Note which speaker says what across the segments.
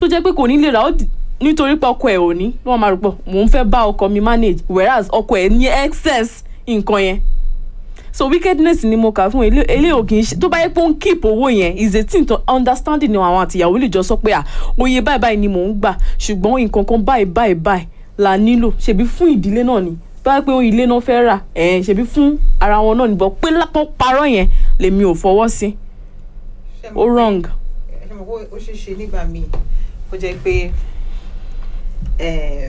Speaker 1: tó jẹ́ pé kò ní lè rà ó di- nítorí pé ọkọ ẹ̀ ò ní wọ́n máa rò pọ̀ mò ń fẹ́ bá ọkọ mi manage whereas ọkọ ẹ̀ ní excess nǹkan yẹn so wickedness ni mo kà fún ilé ilé ò kì í ṣe tó bá yẹ pé ó ń keep owó yẹn is a thing to understanding ni àwọn àtìyàwó lè jọ sọ pé à oye báyìí báyìí ni mò ń gbà ṣùgbọ́n nǹkan kan báyìí báyìí báyìí la nílò ṣebí fún ìdílé náà ni tó bá yẹ pé ilé náà fẹ́ rà ẹ̀ ṣebí fún ara wọn náà ni bọ́ pé lápò parọ́ yẹn lèmi ò fọwọ́ sí
Speaker 2: Ṣé
Speaker 1: ó
Speaker 2: mo pé-
Speaker 1: wrong.
Speaker 2: ṣé mo pé ó ṣeé ṣe nígbà míì kó jẹ́ pé um,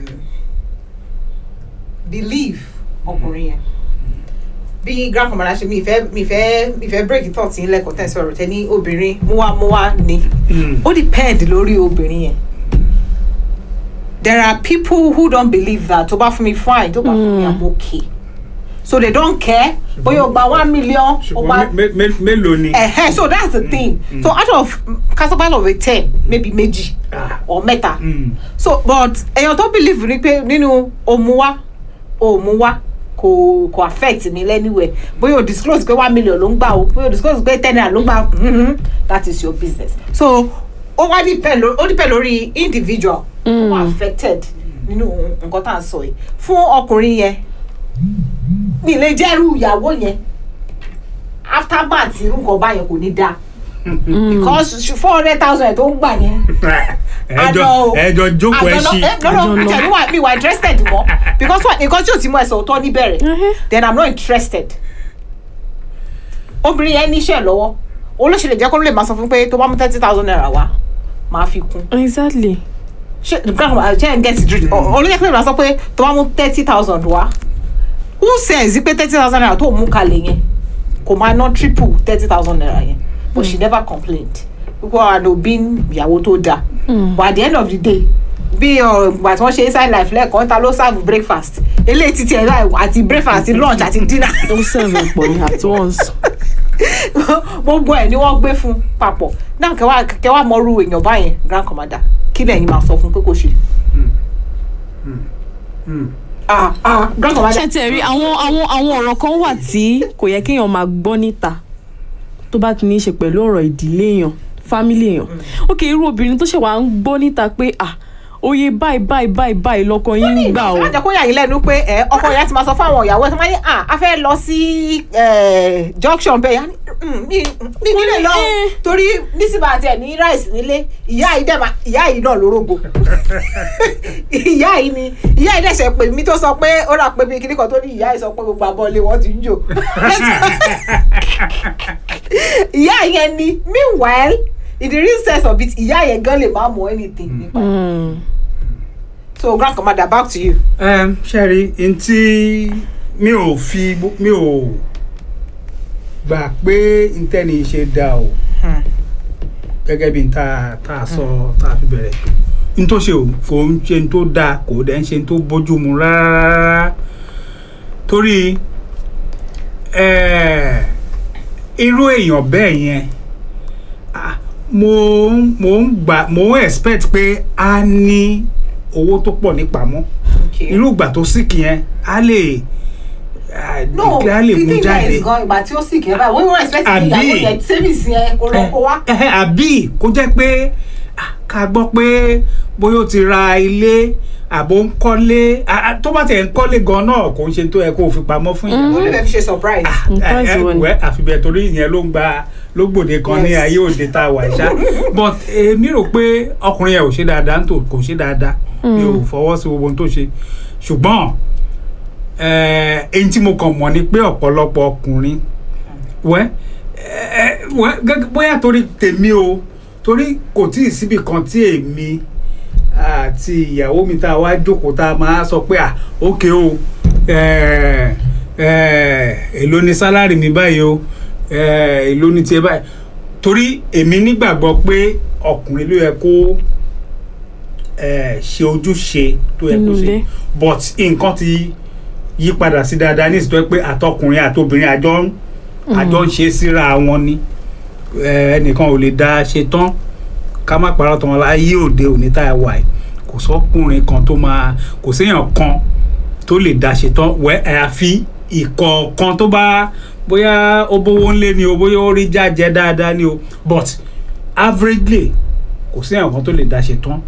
Speaker 2: belief ọkùnrin yẹn bí grandmama ṣe mi ìfẹ́ mi ìfẹ́ mi ìfẹ́ break thought yín lẹ́kọ̀ọ́ tẹ̀sí ọ̀rọ̀ tẹ́ ní obìnrin múwámúwá ni ó depend lórí obìnrin yẹn there are people who don't believe that tó bá fún mi fine tó bá fún mi i'm okay so they don't care bóyá o gba one million o gba
Speaker 3: ṣùgbọ́n mé- mé- mélòó ni.
Speaker 2: uh so that's the thing so out of casabal of a ten maybe méjì or mẹ́ta
Speaker 3: Mm.
Speaker 2: so but èèyàn tó believe ni pé nínú òmùwá òmùwá kò kò affect mi lẹ́niwẹ̀ bóyá o disclose pé one million ló ń gbà o bóyá o disclose pé ten naira ló ń gbà mhm, that is your business so ó wá depend lórí ó depend lórí individual who are affected nínú nǹkan tá à ń sọ yìí fún ọkùnrin yẹn mi lè jẹ́rú ìyàwó yẹn aftermath irú nǹkan báyẹn kò ní dáa because four hundred thousand tó ń gbà yẹn
Speaker 3: ẹjọ ẹjọ jókòó ẹ ṣí.
Speaker 2: lọ́nà àtẹ̀lé wà mí wà interested mọ́ because what nǹkan tí o ti mú ẹsẹ̀ òótọ́ níbẹ̀rẹ̀ then i'm not interested obìnrin yẹn níṣẹ́ lọ́wọ́ olóṣèlú jẹ́ kó lè máa sọ fún pé tó bá mú thirty thousand naira wá máa fi kún
Speaker 1: exactly.
Speaker 2: ṣe grandma ṣe n get it olóyè pé máa sọ pé tó bá mú thirty thousand wá who says pé thirty thousand naira tó mú kalẹ̀ yẹn kò máa ná triple thirty thousand naira yẹn but she never complained púpọ̀ àná òbí ìyàwó tó dáa but at the end of the day bí ìgbà tí wọ́n ṣe inside life lẹ́ẹ̀kan ta ló serve breakfast eléyìí ti tiẹ̀ báyìí àti breakfast àti lunch àti dinner
Speaker 1: ó sẹ́ẹ̀mù pọ̀ ní at once.
Speaker 2: gbogbo ẹ̀ ni wọ́n gbé fún papọ̀ náà kẹwàá kẹwàá mọ́rú èèyàn báyẹn grand commander kí lẹ́yìn máa sọ fún pé kò ṣe. ah ah grand commander.
Speaker 1: ṣe tiẹ̀ rí àwọn àwọn àwọn ọ̀rọ̀ kan wà tí kò yẹ kéèyàn máa gbọ́ níta tó bá ti ní í ṣe pẹ̀lú ọ̀rọ̀ ìdílé èèyàn fámílì èèyàn ok irú obìnrin tó ṣe wà ń gbọ́ níta pé ah oye báyìí báyìí báyìí báyìí lọkọ yín ń gbà o
Speaker 2: àjẹ kó yà yín lẹ́nu pé ẹ ọkọ yẹn ti máa sọ fún àwọn ìyàwó ẹ̀ tó máa ní à a fẹ́ lọ sí eh, junction bẹ́ẹ̀ yá ní "Mm, mi mi nílé lọ o."
Speaker 1: Eh.
Speaker 2: torí nísìbà àti ẹ̀ ní rice nílé ìyá yìí dẹ̀ máa ìyá yìí náà lórógo ìyá yìí ni ìyá yìí dẹ̀ ṣe pè mí tó sọ pé ó rà pé bí kíní kan tó ní ìyá yìí sọ pé gbogbo abọ́lé wọn ti ń jò ìyá yẹn ni meanwhile in the real sense of it ìyá yẹn gan lè má mọ anything nípa ẹ̀.
Speaker 1: Mm.
Speaker 2: so grand commander back to you.
Speaker 3: um, ṣẹ́rí n tí mi ò fi mi ò gbà pé ntẹ́ni ṣe dá o
Speaker 2: Hmm.
Speaker 3: gẹ́gẹ́ bí n ta ta sọ ta fi bẹ̀rẹ̀ n tó ṣe o kò ń ṣe n tó dáa kò dẹ̀ ń ṣe n tó bójú mu rárá torí eh, irú èèyàn bẹ́ẹ̀ yẹn ah, mo ń- mo ń gbà mo ń expect pé a ní owó tó pọ̀ nípamọ́
Speaker 2: Okay.
Speaker 3: irú ìgbà tó sìkì yẹn á lè ah,
Speaker 2: no
Speaker 3: á lè
Speaker 2: the
Speaker 3: mú
Speaker 2: thing there
Speaker 3: jáde
Speaker 2: is gan ìgbà tí ó sì kẹ́ báyìí wọ́n wọ́n expect
Speaker 3: Àbí-
Speaker 2: ìyàwó yẹn savings yẹn kó lọ kó wá.
Speaker 3: Eh, eh, àbí kó jẹ́ pé ah, ká gbọ́ pé bóyá ó ti ra ilé àbò ń kọ́lé ah, ah, tó bá tẹ̀ ń kọ́lé gan náà kò ń ṣe tó yẹ kó o fi pamọ́ fún yẹn.
Speaker 2: ó lè fẹ́ fi ṣe surprise.
Speaker 1: Surprise
Speaker 3: Eh, eh,
Speaker 1: wo ni?
Speaker 3: wẹ́ àfi bẹ́ẹ̀ torí ìyẹn ló ń gba ló gbòde kan ní
Speaker 2: Yes.
Speaker 3: ayé òde tá a wà ṣá but èmi rò pé ọkùnrin yẹn ò ṣe dáadáa nítò kò ṣe dáadáa mi ò fọwọ́ sí gbogbo ohun tó ṣe ṣùgbọ́n eh, èyí tí mo kàn mọ̀ ni pé ọ̀pọ̀lọpọ̀ ọkùnrin wẹ́ eh, wẹ́ gẹ́gẹ́ bóyá torí tèmi o torí kò tí ì síbi kan tí èmi àti ìyàwó mi tá a wá jókòó tá a máa sọ pé à ókè o eh, eh, èló ni sálárì mi báyìí o eh, èló ni tiẹ̀ báyìí torí èmi nígbàgbọ́ pé ọkùnrin ló yẹ kó eh, ṣe ojúṣe tó yẹ kó
Speaker 1: Nínú
Speaker 3: ṣe
Speaker 1: ilé.
Speaker 3: but nǹkan ti yí padà sí dáadáa ní ìsìtọ́ pé àtọkùnrin àtobìnrin àjọ ń àjọ ń ṣe síra wọn ni Eh, ẹnìkan ò lè dá ṣe tán ká má parọ́ tán láyé òde òní tá a wà yìí kò sọ́kùnrin kan tó máa kò séèyàn kan tó lè dá ṣe tán wẹ́ àyàfi ìkọ̀ọ̀kan tó bá bóyá ó bówó ńlé ni o bóyá ó rí jájẹ dáadáa ni o but averagely kò séèyàn kan tó lè dá ṣe tán